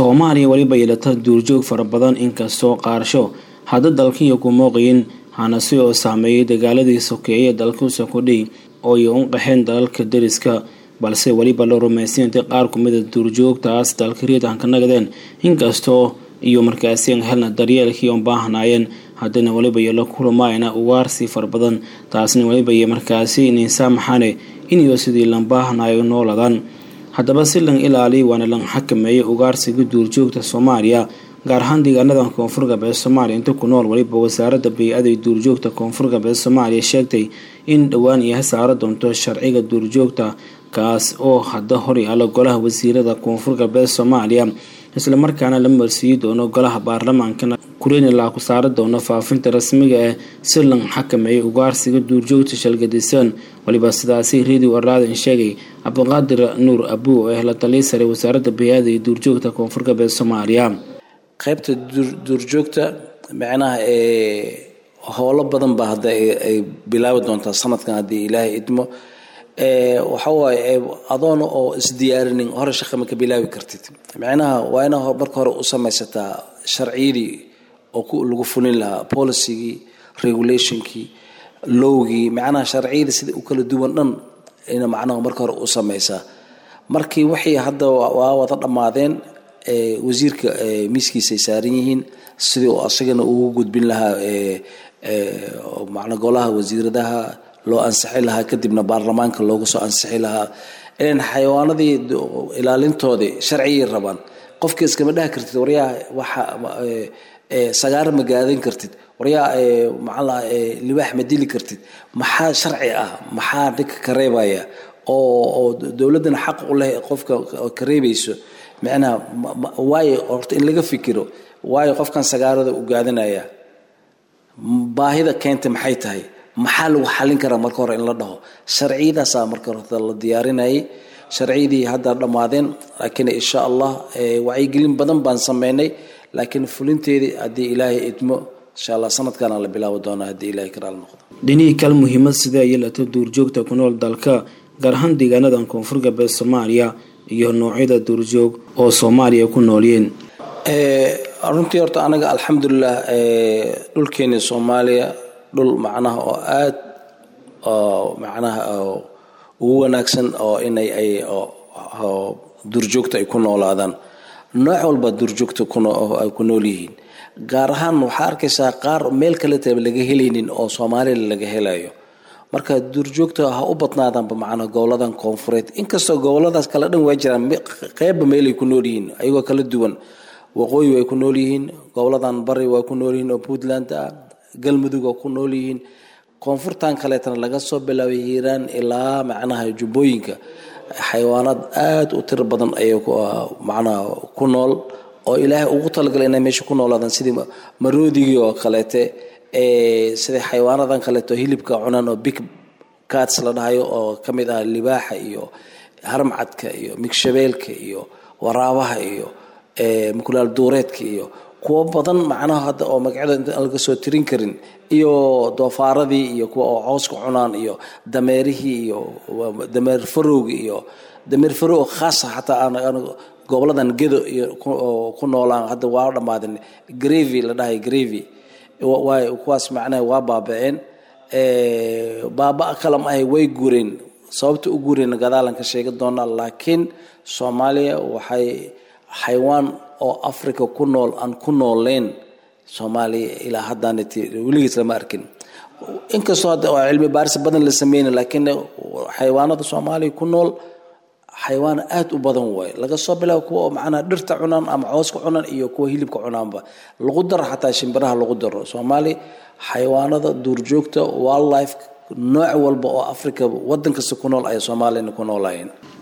soomaaliya weliba yeelata duurjoog fara badan inkastoo qaarsho hadda dalkiiyo ku mooqayin hanasi oo saameeyay dagaaladii sokeeye dalkuusa kudhiy oo ay u qaxeen dalalka deriska balse weliba la rumaysan intay qaar kumida duurjoogtaas dalkariid aan ka nagadeen inkastoo iyo markaasi aan helna daryeelkii oon baahnaayeen haddana weliba iyo la kulamaayna ugaarsi fara badan taasna weliba iyo markaasi inaysaamaxane iniyo sidii lan baahnayo nooladan haddaba si lan ilaaliya waana lan xakameeyay ugaarsiga duurjoogta soomaaliya gaar ahaan deegaanadan koonfur galbeed soomaaliya inta ku nool weliba wasaaradda bay-ada ee duurjoogta koonfur galbeed soomaaliya sheegtay in dhowaan iyo hasaaro doonto sharciga duurjoogta kaas oo hadda hor yaala golaha wasiirada koonfur galbeed soomaaliya islamarkaana la marsiiyi doono golaha baarlamaankana kurenila ku saari doono faafinta rasmiga ah si lan xakameeyay ugaarsiga duurjoogta shalgadisan waliba sidaasi radio araadan sheegay cabdiqaadir nuur abuu oo ah la taliya sare wasaaradda bay-ada iyo duurjoogta koonfur galbeed soomaaliya qaybta duurjoogta macnaha howlo badan baa hadda ay bilaabi doontaa sanadkan haddii ilaahay idmo waxawaaye adoona oo isdiyaarinin hore shaqa ma ka bilaabi kartid macnaha waa inaa marka hore u samaysataa sharciyadii oo lagu fulin lahaa policygii regulationkii lowgii macnaha sharciyadii sida u kala duwan dhan ina macnaha marka hore u samaysaa markii waxay hadda waa wada dhammaadeen wasiirka miiskiisay saaran yihiin sidii asagana ugu gudbin lahaa macna golaha wasiiradaha loo ansixi lahaa kadibna baarlamaanka loogu soo ansixi lahaa ilan xayawaanadii ilaalintoodii sharciyay rabaan qofkii iskama dhaha kartid waryaa waxa sagaar ma gaadan kartid waryaa maxaa libaax ma dili kartid maxaa sharci ah maxaa ninka ka reebaya oo oo dowladdana xaq u leh qofka ka reebayso macnaha waayo horta in laga fikiro waayo qofkan sagaarada u gaadanaya baahida keenta maxay tahay maxaa lagu xallin karaa marka hore in la dhaho sharciyadaasaa marka horta la diyaarinayay sharciyadii hadda dhammaadeen laakiin insha allah wacyigelin badan baan sameynay laakiin fulinteedii haddii ilaahay idmo insha allah sanadkaana la bilaabi doonaa haddii ilaahay karaal noqdo dhinihii kal muhiimad sidee yeelata duurjoogta ku nool dalka gaar ahaan deegaanadan koonfur galbeed soomaaliya iyo noocyada duurjoog oo soomaaliya ku noolyiin runtii horta anaga alxamdulilah dhulkeeni soomaaliya dhul macnaha oo aad macnaha ugu wanaagsan oo inay ay duurjoogta ay ku noolaadaan nooc walba duurjoogta ay ku nool yihiin gaar ahaan waxaa arkaysaa qaar meel kaleta laga helaynin oo soomaaliya laga helayo marka duurjoogta ha u badnaadaanba macnaa goboladan koonfureed inkastoo goboladaas kale dhan waa jiraan qeybba meelay ku nool yihiin ayagoo kala duwan waqooyi way ku nool yihiin goboladan bari waa ku nool yihiin oo puntland ah galmudug waa ku nool yihiin koonfurtan kaleetana laga soo bilaabay hiiraan ilaa macnaha jubbooyinka xayawaanaad aada u tiro badan ayay macnaha ku nool oo ilaahay ugu talagalay inay meesha ku noolaadaan sidii maroodigii oo kaleete sida xayawaanadan kaleeto hilibka cunaan oo big cats la dhahayo oo ka mid ah libaaxa iyo harmcadka iyo migshabeelka iyo waraabaha iyo mukulaal duureedka iyo kuwo badan macnaha hadda oo magacyada intaan laga soo tirin karin iyo doofaaradii iyo kuwa oo cooska cunaan iyo dameerihii iyo dameer farowgi iyo dameer farow khaasa xataa aan goboladan gedo iyo ku noolaan hadda waa dhammaadeen gravy la dhahay gravy waay kuwaas macnaha waa baaba-een baaba kale ma ahay way guureen sababta u guureen gadaalan ka sheegi doonaa laakiin soomaaliya waxay xayawaan oo africa ku nool aan ku nooleyn soomaaliya ilaa haddaanit weligiis lama arkin inkastoo hadda cilmi baaris badan la sameyna laakiin xayawaanada soomaaliya ku nool xayawaan aada u badan waay laga soo bilaabo kuwa oo macnaha dhirta cunaan ama cooska cunaan iyo kuwa hilibka cunaanba lagu daro xataa shimbiraha lagu daro soomaaliya xayawaanada duurjoogta wildlife nooc walba oo africa wadan kasta ku nool ay soomaaliyana ku noolaayeen